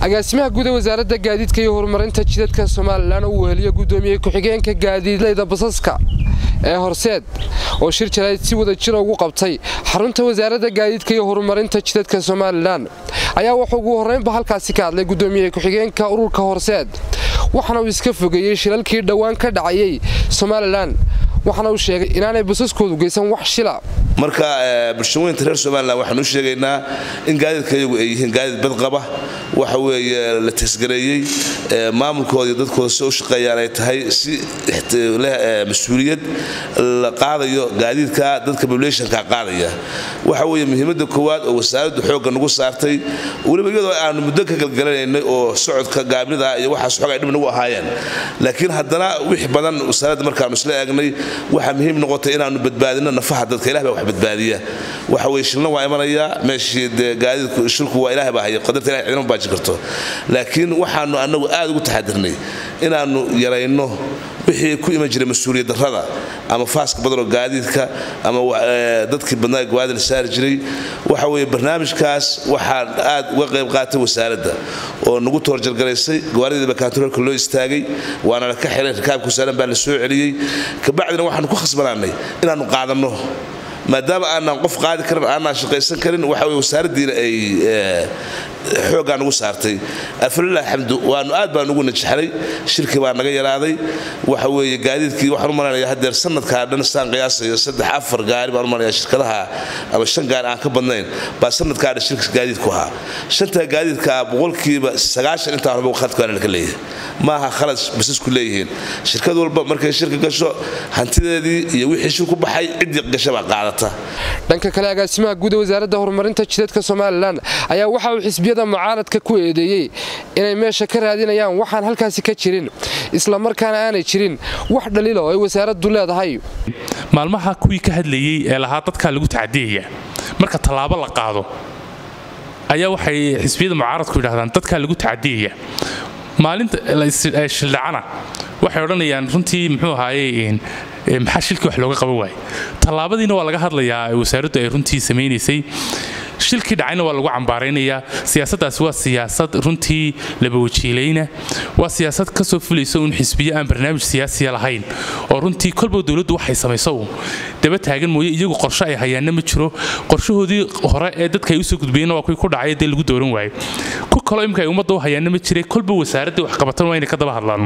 agaasimaha guud ee wasaaradda gaadiidka iyo horumarinta jidadka somalilan uu weheliyo guddoomiye ku-xigeenka gaadiidleyda basaska ee horseed oo shir jarayd si wada jira ugu qabtay xarunta wasaaradda gaadiidka iyo horumarinta jidadka somalilan ayaa wuxuu ugu horraynba halkaasi ka hadlay guddoomiye ku-xigeenka ururka horseed waxaana uu iska fogeeyey shilalkii dhowaan ka dhacayay somalilan waxaana uu sheegay inaanay basaskoodu geysan wax shila marka bulshaweynta reer somalilan waxaanu u sheegaynaa in gaadiidka iyagu ay yihiin gaadiid badqaba waxa weeye la tasgareeyey maamulkooda iyo dadkooda si u shaqeeyaan ay tahay si leh mas-uuliyad la qaadayo gaadiidka dadka populationka qaadaya waxa weeye muhiimadda koowaad oo wasaaraddu xoogga nagu saartay weliba iyadoo aanu muddo ka galgalanaynay oo socodka gaabnida iyo waxaas xoog ay dhib nagu ahaayeen laakiin haddana wix badan wasaaradda markaanu isla eegnay waxaa muhiim noqotay inaanu badbaadino nafaha dadka ilah baa wax badbaadiya waxa weye shilna waa imanayaa meeshii dee gaadiidku shilku waa ilaah baa haya qadarta ilahay cidina baaji karto laakiin waxaanu annagu aad ugu taxadirnay inaannu yarayno wixii ku iman jiray mas-uuliyad darrada ama faaska badanoo gaadiidka ama dadkii badnaa gawaadi la saari jiray waxa weeye barnaamijkaas waxaan aad uga qayb qaatay wasaaradda oo nagu toorjargaraysay gawaarideeda bakaantaroolka loo istaagay waana la ka xiray rikaabka wasaaran baa la soo celiyey kabacdina waxaanu ku khasbanaanay inaannu qaadanno maadaama aanaan qof qaadi karin aanaan shaqaysan karin waxa wey wasaaraddiina ay xooggaa nagu saartay alfalilah xamdu waanu aad baan ugu najaxnay shirki baa naga yaraaday waxa weeye gaadiidkii waxaan u malaynayaa haddeer sanadkaa dhan saan qiyaasayo saddex afar gaari baan u malaynayaa shirkadaha ama shan gaari aan ka badnayn baa sanadkaa dhan shirka gaadiidku ahaa shantaa gaadiidkaa boqolkiiba sagaashan intaa horba khaladkaana laga leeyahay maaha khalad basasku leeyihiin shirkad walba markay shirka gasho hantideedii iyo wixii shir ku baxay ciddii gasha baa qaadata dhanka kale agaasimaha guud ee wasaaradda horumarinta jidadka somalilan ayaa waxa uu xisbiyada mucaaradka ku eedeeyey inay meesha ka raadinayaan waxaan halkaasi ka jirin islamarkaana aanay jirin wax dhaliila oo ay wasaaraddu leedahay maalmaha kuwii ka hadlayey ee lahaa dadkaa lagu tacadiyaya marka tallaabo la qaado ayaa waxay xisbiyada mucaaradku yidhahdaan dadkaa lagu tacadiyaya maalinta shildhacana waxay odhanayaan runtii muxuu ahaaye maxaa shilkii wax looga qaban waaye tallaabadiina waa laga hadlayaa wasaaraddu ay runtii samaynaysay shilkii dhacayna waa lagu cambaaraynayaa siyaasaddaasi waa siyaasad runtii labawajiilayna waa siyaasad ka soo fulaysa uun xisbiyo aan barnaamij siyaasiya lahayn oo runtii kolba dowladdu waxay samayso uun daba taagan mooye iyagu qorshe ay hayaanna ma jiro qorshahoodii hore ee dadka ay usoo gudbayeenna waa kuwii ku dhacay dee lagu dooran waayo ku kaloo imika ay ummadda u hayaanna ma jiray kolba wasaaraddii wax qabatan waa inay ka daba hadlaan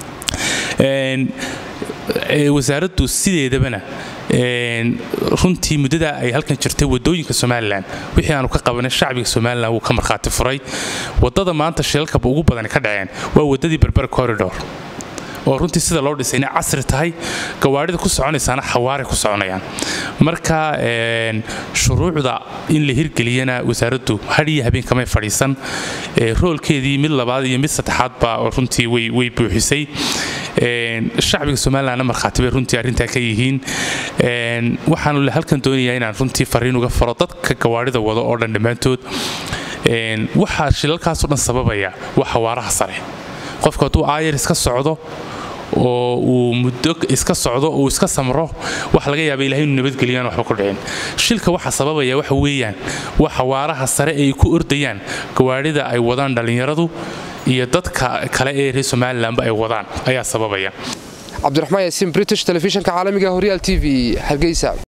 wasaaraddu sideedabana runtii muddada ay halkan jirtay wadooyinka somalilan wixii aanu ka qabanay shacbiga somalilan wuu ka markhaati furay wadada maanta shilalka ugu badan ka dhaceen waa wadadii berber corridor oo runtii sida loo dhisayna casri tahay gawaarida ku soconaysaana xawaare ku soconayaan marka shuruucda in la hirgeliyana wasaaraddu hadhiyo habeen kamay fadhiisan roolkeedii mid labaad iyo mid saddexaadba runtii way buuxisay shacbiga somalilanna markhaati bay runtii arrintaa ka yihiin waxaanu halkan doonayaa inaan runtii fariin uga faro dadka gawaarida wado oo dhan dhammaantood waxaa shilalkaasoo dhan sababaya waa xawaaraha sare qofku hadduu aayar iska socdo oo uu muddo iska socdo uu iska samro waxa laga yaaba ilahay inuu nabadgeliyaan waxba ku dhicin shilka waxa sababaya waxa weeyaan waa xawaaraha sare ay ku ordayaan gawaarida ay wadaan dhallinyaradu iyo dadka kale ee reer somalilanba ay wadaan ayaa sababaya cabdiraxmaan yaasiin british telefishinka caalamiga horyaal t v hargeysa